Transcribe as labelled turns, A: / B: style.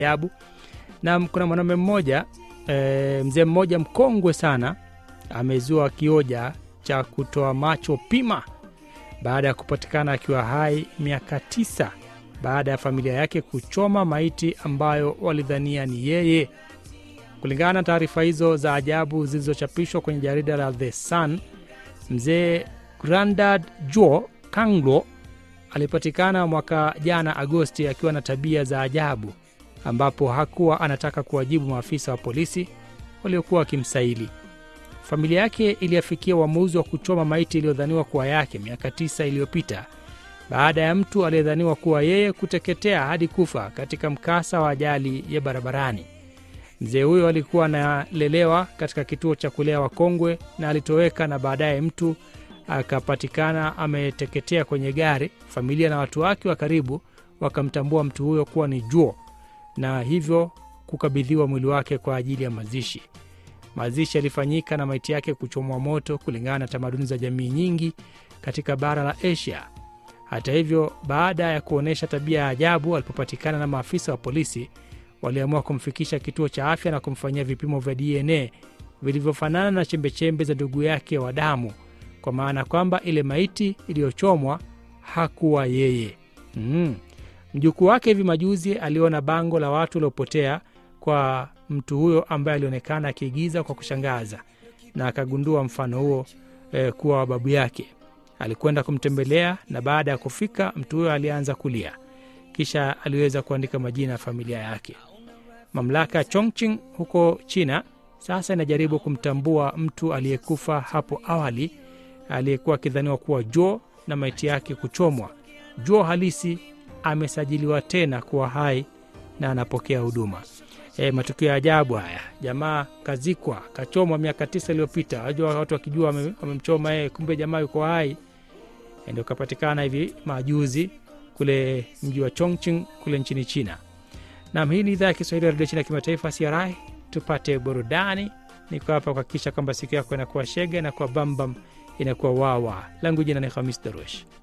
A: ajabu. Na kuna mwanaume mmoja e, mzee mmoja mkongwe sana amezua kioja cha kutoa macho pima baada ya kupatikana akiwa hai miaka tisa baada ya familia yake kuchoma maiti ambayo walidhania ni yeye. Kulingana na taarifa hizo za ajabu zilizochapishwa kwenye jarida la The Sun, mzee Grandad Jo Kanglo alipatikana mwaka jana Agosti akiwa na tabia za ajabu, ambapo hakuwa anataka kuwajibu maafisa wa polisi waliokuwa wakimsaili. Familia yake iliafikia uamuzi wa kuchoma maiti iliyodhaniwa kuwa yake miaka tisa iliyopita baada ya mtu aliyedhaniwa kuwa yeye kuteketea hadi kufa katika mkasa wa ajali ya barabarani. Mzee huyo alikuwa analelewa katika kituo cha kulea wakongwe na alitoweka, na baadaye mtu akapatikana ameteketea kwenye gari. Familia na watu wake wa karibu wakamtambua mtu huyo kuwa ni Juo na hivyo kukabidhiwa mwili wake kwa ajili ya mazishi. Mazishi yalifanyika na maiti yake kuchomwa moto kulingana na tamaduni za jamii nyingi katika bara la Asia. Hata hivyo, baada ya kuonyesha tabia ya ajabu, alipopatikana na maafisa wa polisi waliamua kumfikisha kituo cha afya na kumfanyia vipimo vya DNA vilivyofanana na chembechembe za ndugu yake wa damu, kwa maana kwamba ile maiti iliyochomwa hakuwa yeye. Mm. Mjukuu wake hivi majuzi aliona bango la watu waliopotea kwa mtu huyo ambaye alionekana akiigiza kwa kushangaza na akagundua mfano huo eh, kuwa wa babu yake. Alikwenda kumtembelea na baada ya kufika, mtu huyo alianza kulia, kisha aliweza kuandika majina ya familia yake. Mamlaka ya Chongqing huko China sasa inajaribu kumtambua mtu aliyekufa hapo awali aliyekuwa akidhaniwa kuwa Jo na maiti yake kuchomwa. Jo halisi amesajiliwa tena kuwa hai na anapokea huduma. E, matukio ya ajabu haya. Jamaa kazikwa, kachomwa miaka tisa iliyopita. Wajua watu wakijua wamemchoma yeye, kumbe jamaa yuko hai. E, ndio kapatikana hivi majuzi kule mji wa Chongqing kule nchini China. Nam, hii ni idhaa ya Kiswahili ya redio China kimataifa CRI. Tupate burudani. Niko hapa kuhakikisha kwamba siku yako inakuwa shege, inakuwa bambam, inakuwa wawa. Langu jina ni Hamis Darush.